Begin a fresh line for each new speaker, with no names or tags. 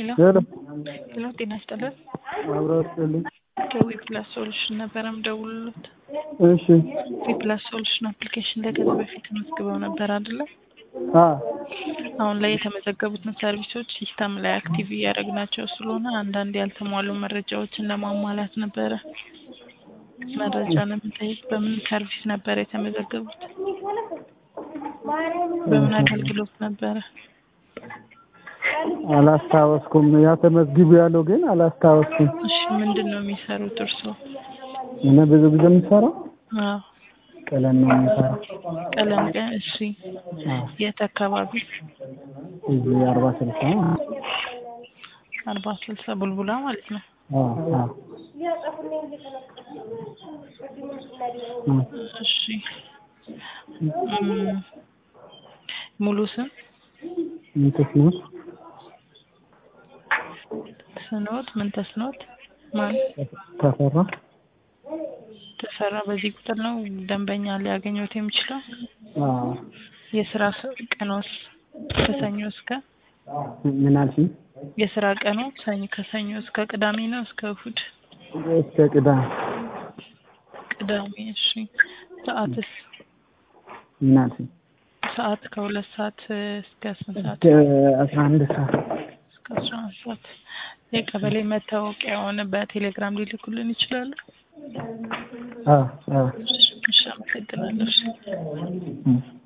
ሄሎ
ሄሎ
ሄሎ፣ ጤና ይስጥልን።
አብሮ ስጥልኝ።
ከዊ ፕላስ ሶሉሽን ነበረ ምደውልሎት።
እሺ
ዊ ፕላስ ሶሉሽን አፕሊኬሽን ላይ ከዚህ በፊት ተመዝግበው ነበር አይደለ?
አ
አሁን ላይ የተመዘገቡትን ሰርቪሶች ሲስተም ላይ አክቲቭ እያደረግናቸው ስለሆነ አንዳንድ ያልተሟሉ መረጃዎችን ለማሟላት ነበረ። መረጃ ለመጠየቅ በምን ሰርቪስ ነበረ የተመዘገቡት? በምን አገልግሎት ነበረ?
አላስታወስኩም። ያ ተመዝግቡ ያለው ግን አላስታወስኩም።
እሺ ምንድን ነው የሚሰሩት እርስዎ?
እኔ ብዙ ጊዜ የምሰራው
አዎ
ቀለም ነው የምሰራው።
ቀለም ቀ እሺ
አዎ
የት አካባቢ?
እዚህ አርባ ስልሳ
አርባ ስልሳ ቡልቡላ ማለት ነው።
አዎ አዎ
እሺ እም፣ ሙሉ ስም
ምንትስ ነው
ስኖት ምን ተስኖት ማን
ተፈራ
ተሰራ። በዚህ ቁጥር ነው ደንበኛ ሊያገኘት የሚችለው።
አዎ
የስራ ስ- ቀኖስ ከሰኞ እስከ
ምን አልሽኝ?
የስራ ቀኑ ሰኞ ከሰኞ እስከ ቅዳሜ ነው እስከ እሁድ?
እስከ ቅዳሜ
ቅዳሜ። እሺ ሰዓትስ?
ምን አልሽኝ?
ሰዓት ከሁለት ሰዓት እስከ ስንት ሰዓት?
እስከ አስራ አንድ ሰዓት
እስከ አስራ አንድ ሰዓት። የቀበሌ መታወቂያውን በቴሌግራም ሊልኩልን ይችላሉ?
አዎ አዎ
እሺ አመሰግናለሁ። እሺ።
እም።